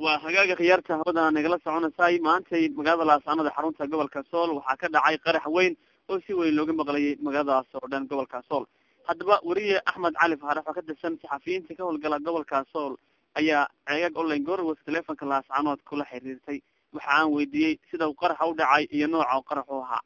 waa hagaaga khiyaarta hawada nagala soconaysay maantay magaalada laascaanood ee xarunta gobolka sool waxaa ka dhacay qarax weyn oo si weyn looga maqlayay magaaladaas oo dhan gobolka sool haddaba weriye axmed cali faarax oo ka tirsan saxafiyiinta ka howlgala gobolka sool ayaa ceegag online gorwas telefonka laascaanood kula xiriirtay waxa aan weydiiyey sida uu qaraxa u dhacay iyo nooca u qarax u ahaa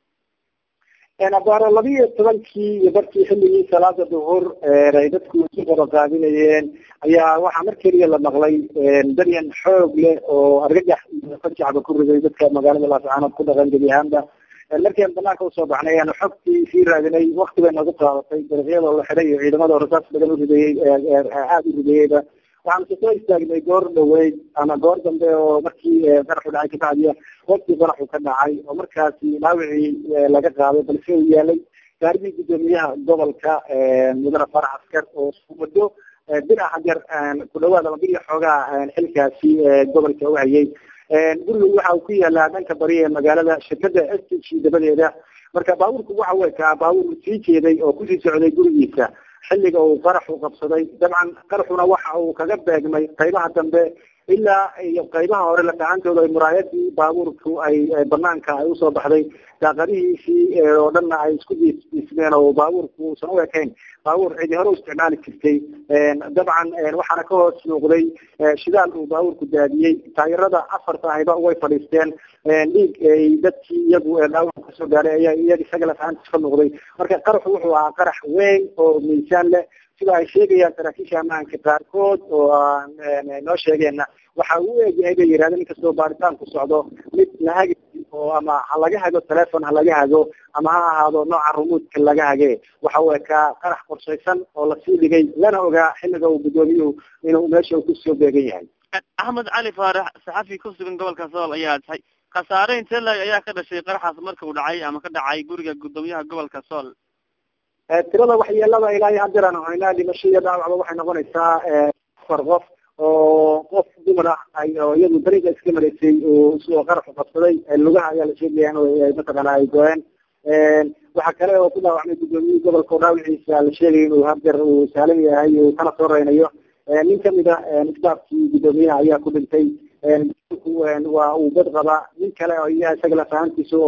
abaaro laba iyo tobankii iyo barkii xilligii salaada duhur ay dadku isu qoraqaadinayeen ayaa waxaa mar keliya la maqlay daryan xoog leh oo argagax iyo fajacba ku riday dadka magaalada laascaanood ku dhaqan gebi ahaanba markian banaanka usoo baxnay ayaanu xogtii sii raadinay wakti bay nagu qaadatay dariiqyadoo la xiday iyo ciidamada rasaas badan u rideeyey aada u rideeyeyba waxaanu kasoo istaagnay goor dhaweyd ama goor dambe oo markii qaraxu dhacay kabacdiya waqtii qaraxu ka dhacay oo markaasi dhaawicii laga qaaday balse uu yaalay gaarigii guddoomiyaha gobolka mudane farax askar oo muddo bir ah hadeer ku dhawaad ama biriya xoogaa xilkaasi gobolka u hayay guriga waxa uu ku yaalaa dhanka bari ee magaalada shirkada s t g dabadeeda marka baabuurku waxa u ekaa baabuur sii jeeday oo kusii socday gurigiisa xilliga uu qaraxu qabsaday dabcan qaraxuna waxa uu kaga beegmay qaybaha dambe ilaa iyo qaybaha hore latacantooda ay muraayadii baabuurku ay banaanka ay usoo baxday daaqadihiisii oo dhanna ay isku diismeen oo baabuurku uusan u ekayn baabuur cidi hore u isticmaali jirtay dabcan waxaana ka hoos muuqday shidaal uu baabuurku daadiyey taayirada afarta ahiba way fadhiisteen dhiig ay dadkii iyagu dhaawac kasoo gaaray ayaa iyaga isaga lafahantiis ka muuqday marka qaraxu wuxuu ahaa qarax weyn oo miisaan leh sida ay sheegayaan saraakiisha ammaanka qaarkood oo aan noo sheegeena waxa uu eegyahay bay yidhahdeen inkastoo baaritaanku socdo mid la hagi oo ama ha laga hago telefon ha laga hago ama ha ahaado nooca rumuudka laga hage waxa uu ekaa qarax qorshaysan oo lasii dhigay lana ogaa xilliga uu guddoomiyuhu inuu meesha uu kusoo beegan yahay axmed cali faarax saxafi ku sugan gobolka sool ayaa tahay khasaare intee lag ayaa ka dhashay qaraxaas marka uu dhacay ama ka dhacay guriga guddoomiyaha gobolka sool tirada waxyeelada ilaa iyo hadeer aan haynaa dhimasho iyo dhaawacba waxay noqonaysaa afar qof oo qof dumar ah ay oo iyadu dariiqa iska maraysay oo qaraxu qabsaday lugaha ayaa la sheegaya in mataqaana ay go-een waxaa kale oo ku dhaawacmay guddoomiyihii gobolka oo dhaawiciisa la sheegay inuu hadeer uu saalan yahay uu kana soo reynayo nin kamid a staafkii guddoomiyaha ayaa ku dhintay waa uu bad qabaa nin kale oo iya isaga lafahantiisa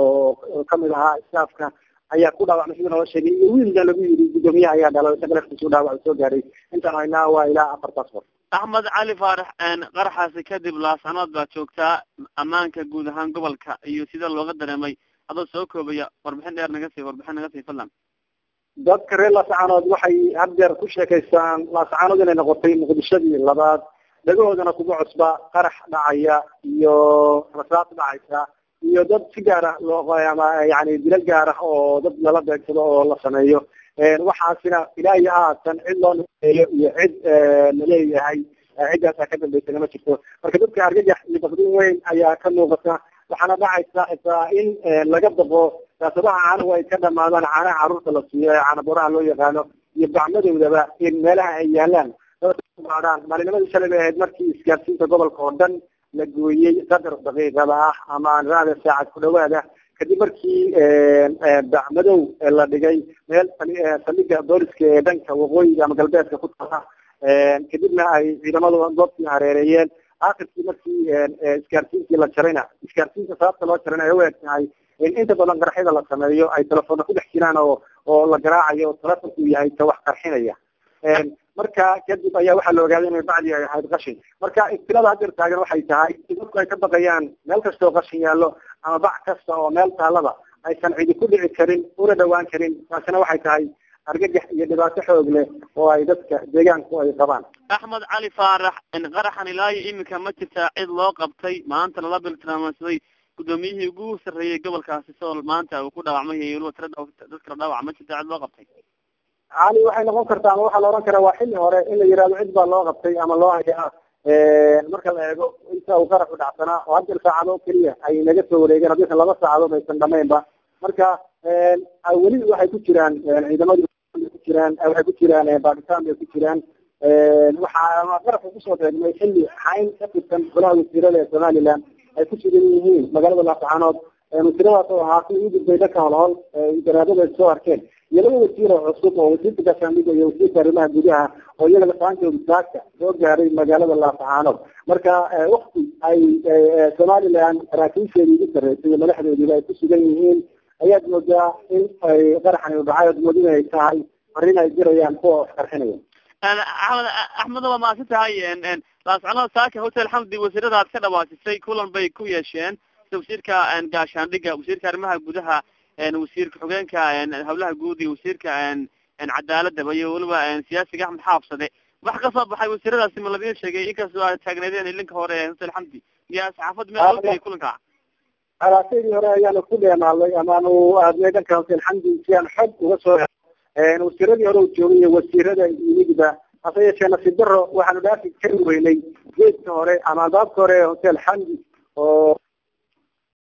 oo kamid ahaa staafka ayaa ku dhaawacmay sida noo sheegay iyo wiilka lagu yiri guddoomiyaha ayaa dhalo isaga laftiisu dhaawac soo gaaray intaan haynaa waa ilaa afartaas qof axmed cali faarax qaraxaasi kadib laascanood baa joogtaa ammaanka guud ahaan gobolka iyo sida looga dareemay adoo soo koobaya warbixin dheer naga sii warbixin naga sii fadlan dadka reer laascanood waxay haddeer ku sheekaystaan laascanood inay noqotay muqdishadii labaad dhagahoodana kuma cusba qarax dhacaya iyo rasaas dhacaysa iyo dad si gaar ah loo ama yani dilal gaar ah oo dad lala beegsado oo la sameeyo waxaasina ilaa iyo haatan cid loo naeeyo iyo cid laleeyahay ciddaasaa ka dambeysana ma jirto marka dadka argagax iyo bakdin weyn ayaa ka muuqata waxaana dhacaysa xitaa in laga daqo saasabaha caanuhu ay ka dhamaadaan caanaha caruurta la siiyo ee caanaboraha loo yaqaano iyo gacmadoodaba in meelaha ay yaalaan dadaan maalinimadii shalay bay ahayd markii isgaarsiinta gobolka oo dhan la gooyey qadar daqiiqada ah ama raada saacad ku dhawaada kadib markii bacmadow la dhigay meel saldhiga booliska ee dhanka waqooyiga ama galbeedka ku taala kadibna ay ciidamadu goobtii hareereeyeen akhirkii markii isgaarsiintii la jarayna isgaarsiinta sababta loo jarayna ay u eg tahay in inta badan qaraxyada la sameeyo ay telefoona ku dhex jiraan oo oo la garaacayo oo telefonku yahay ka wax qarxinaya marka kadib ayaa waxaa la ogaaday inay bacdi ay ahayd qashin marka ibtilada hadeer taagan waxay tahay in dadku ay ka baqayaan meel kasta oo qashin yaallo ama bac kasta oo meel taalaba aysan cidi ku dhici karin una dhawaan karin taasina waxay tahay argagax iyo dhibaato xoog leh oo ay dadka deegaanku ay qabaan axmed cali faarax qaraxan ilaa iyo iminka ma jirtaa cid loo qabtay maanta lala biltilmaamsaday guddoomiyihii ugu sarreeyey gobolkaasi sool maanta uu ku dhaawacmay iyo weliba tira dadkala dhaawac ma jirtaa cid loo qabtay cali waxay noqon kartaa ama waxaa la ohan karaa waa xilli hore in la yihahdo cid baa loo qabtay ama loo hayaa marka la eego inta uu qaraxu dhacsanaa oo haddeer saacado keliya ay naga soo wareegeen haddaysan laba saacadood aysan dhamaynba marka weli waxay ku jiraan ciidamadu ku jiraan waxay ku jiraan bakitaan bay ku jiraan waxaa qaraxu kusoo beegmay xilli xayn ka tirsan golaha wasiirada ee somaliland ay ku sugan yihiin magaalada laascaanood wasiiradaas oo ahaa kuwii u gudbay dhanka holhol garaadada soo arkeen iyo laba wasiir oo cusub oo wasiirka gaashaandhiga iyo wasiirka arrimaha gudaha oo iyaga lafaantooda saaka soo gaaray magaalada laafacaanood marka wakti ay somaliland saraakiisheeda ugu sarreysay iyo madaxdoodiiba ay ku sugan yihiin ayaad moodaa in ay qaraxani dhacay ood moodin ay tahay arrin ay jirayaan kuwa wax qarxinaya axmed axmed waa maadsan tahay laascanood saaka hotel xamdi wasiirada aad ka dhawaasisay kulan bay ku yeesheen sida wasiirka gaashaandhiga wasiirka arrimaha gudaha wasiirka xogeenka hawlaha guud iyo wasiirka cadaaladaba iyo weliba siyaasiga axmed xaafsade wax ka soo baxay wasiiradaasi ma ladin sheegay inkastoo aad taagneedeen ilinka hore ee hotel xamdi miyaa saxaafad meel loo geliyay kulanka alaasadii hore ayaanu ku dheenaalay amaanu aadnay dhanka hotel xamdi si aan xog uga soo wasiiradii hore u joogay iyo wasiirada yimidba hase yeeshee nasiib daro waxaanu dhaafi kari weynay geedka hore ama albaabka hore ee hotel xamdi oo